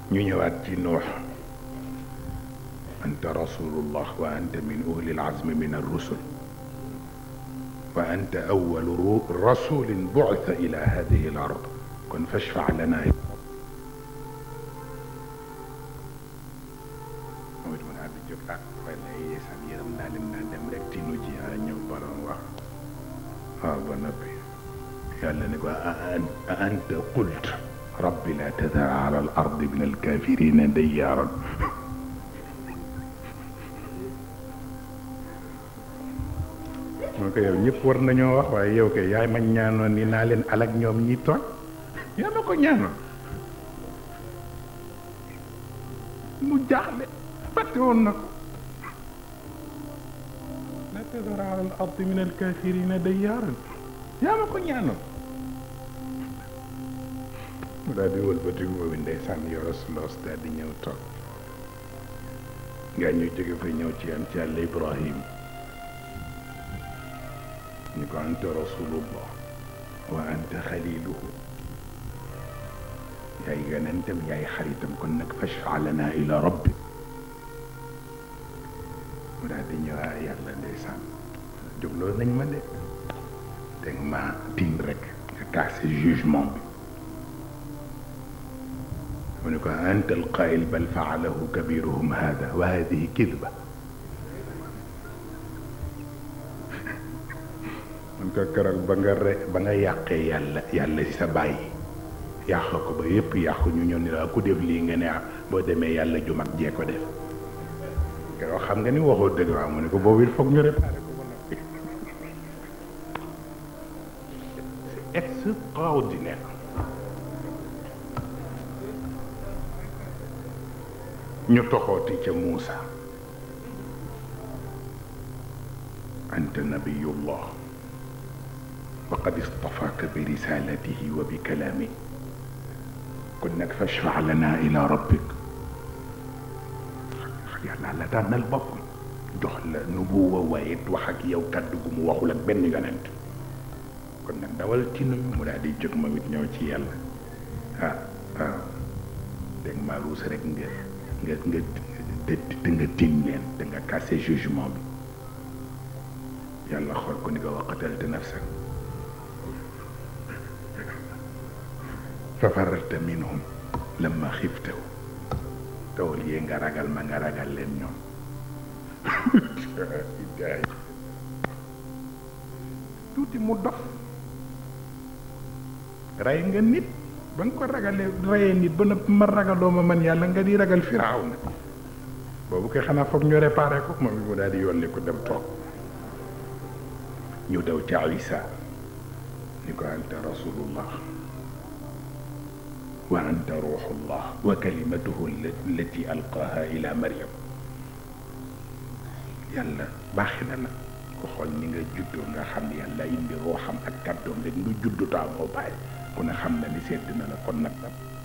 ñu ñëwaat ci nuux anta rasulullah wa anta min uli alazmi min arrusul wa anta awalu rasulin bu'itha ila hadihi al ard kon fashfa lana moom it mun a di jóg ah fay na yeesal yërëm naa leen naa dem rek tinu ji a ñëw borom wax waaw ba noppi yàlla ne ko a anta qult rabbi la tadar ala al ardi min alkafirina dayyaaran moo ko yow ñëpp war nañoo wax waaye yow kay yaay ma ñaanoon ni naa leen alak ñoom ñi tooñ yaa ma ko ñaanoon mu jaaxle fàtte woon na ko la tadar ala al ardi min alkafirina dayyaaran yaa ma ko ñaanoon mu daal di wëlbatiku boobu ndeysaan yoros loos daal di ñëw toog nga ñu jóge fa ñëw ci am ci yàlla ibrahim ñu ko anta rasulullah wa anta xaliluhu yaay yonentam yaay xaritam kon nag fashfa lana ila rabbi mu daal di ñëw ah yàlla ndeysaan jógloo nañ ma de dégg ma tin rek nga cassé jugement bi mu ne ko anta alqail bal faalahu kabiruhum hada wa hadihi kidba man ko keroog ba nga re ba nga yàqee yàlla yàlla ci sa bàyyi yàq ko ba yépp yàqu ñu ñëw ni la ku def lii nga ne ah boo demee yàlla ju mag jee ko def keroog xam nga ni waxoo dëgg waaw mu ne ko boobu il faut ñu réparé ko ba noppi c'est extraordinaire ñu toxooti ca Muusa anta nabiyullah wa qad istafaaka bi risalatihi wa bi kalaami kon nag fashfa lana ila rabbik yàlla la tànnal boppam jox la nubuwa waaye wax ak yow kaddu gu mu waxul ak benn yonent kon nag dawal ci nuyu mu daal di jóg ma it ñëw ci yàlla ah waaw dégg maa ruus rek nga nga nga te te nga tiim leen te nga cassé jugement bi yàlla xool ko ni ko waqatalta nafsan fa fararta minhum lamma xiftahu tawul yee nga ragal ma nga ragal leen ñoom tuuti mu dof rey nga nit ba nga ko ragalee reyee nit ba na ma ragaloo ma man yàlla nga di ragal firaaw na boobu koy xanaa foog ñu réparé ko moom mu daal di yónni ko dem toog ñu daw ca Isa ni ko anta rasulullah wa anta ruuxullah wa kalimatuhu allati alqaaha ila Maryam yàlla baaxi na la ko xool ni nga juddoo nga xam ne yàlla indi ruuxam ak kàddoom rek nga juddu taa moo bàyyi ku ne xam na ni sedd na la kon nag